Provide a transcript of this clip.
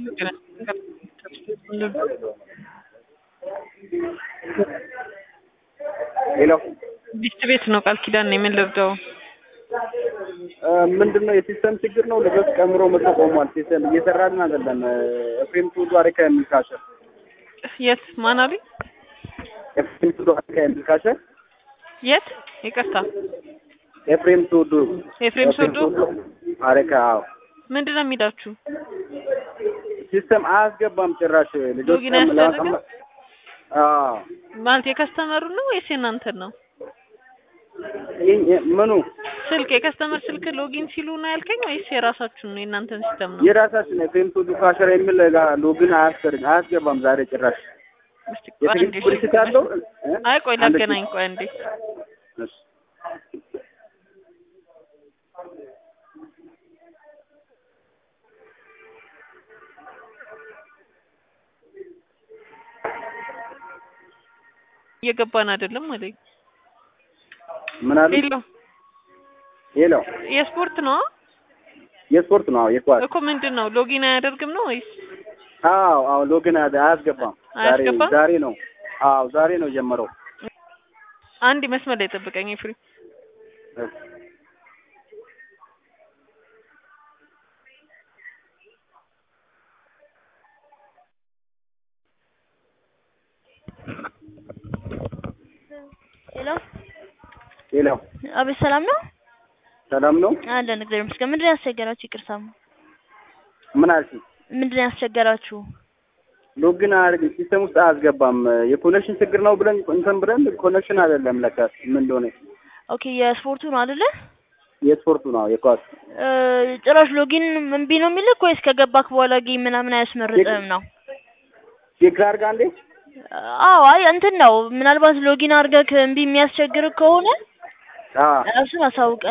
ሄሎ ዲስት ቤት ነው ቃል ኪዳን ነው የምንለብደው። ምንድን ነው የሲስተም ችግር ነው። ልጆች ቀምሮ መጥቶ ቆሟል። ሲስተም እየሰራልን አይደለም። ኤፍሬም ቱሉ አሪካ የሚል ካሸር የት ማን አሉኝ? ኤፍሬም ቱሉ አሪካ የሚል ካሸር የት ይቅርታ፣ ኤፍሬም ቱሉ ኤፍሬም ሶዶ አሪካ። አዎ ምንድን ነው የሚላችሁ? ሲስተም አያስገባም ጭራሽ ልጆች ሎጊን አያስደርግም? አዎ ማለት የከስተመሩ ነው ወይስ የእናንተን ነው? ይህ- ምኑ ስልክ የከስተመር ስልክ ሎጊን ሲሉ ነው ያልከኝ ወይስ የራሳችሁን ነው የእናንተን ሲስተም ነው? የራሳችን ኤፍሬም ቱሉ ካሸር የሚል ጋር ሎግን አያስደርግ አያስገባም ዛሬ ጭራሽ እስቲ ቆይ አንዴ የትግስት ብልሽት አለው። እ? አይ ቆይ አንድ ላገናኝ ቆይ አንዴ እሺ። እየገባን አይደለም አለኝ። ምን አሉ? ሄሎ ሄሎ የስፖርት ነው የስፖርት ነው። አዎ የኳስ እኮ ምንድን ነው ሎጊን አያደርግም ነው ወይስ አዎ አዎ ሎግን አያደ- አያስገባም። ዛሬ አያስገባም? ዛሬ ነው። አዎ ዛሬ ነው ጀመረው። አንድ መስመር ላይ ጠብቀኝ ፍሪ ሄሎ ሄሎ አቤት፣ ሰላም ነው ሰላም ነው። አለን። እግዚአብሔር ይመስገን። ምንድን ነው ያስቸገራችሁ? ይቅርታ፣ ምን አልሽኝ? ምንድን ነው ያስቸገራችሁ? ሎግን አያደርግ ሲስተም ውስጥ አያስገባም። የኮኔክሽን ችግር ነው ብለን እንትን ብለን ኮኔክሽን አይደለም ለካ ምን እንደሆነ ኦኬ፣ የስፖርቱ ነው አይደለ? የስፖርቱ ነው የኳስ እ ጭራሽ ሎጊን እምቢ ነው የሚልክ ወይስ ከገባክ በኋላ ጌም ምናምን አያስመርጥም ነው? ቼክ አድርጋ እንዴ አዎ፣ አይ እንትን ነው ምናልባት ሎጊን አድርገህ እምቢ የሚያስቸግር ከሆነ አዎ ራሱን አሳውቀ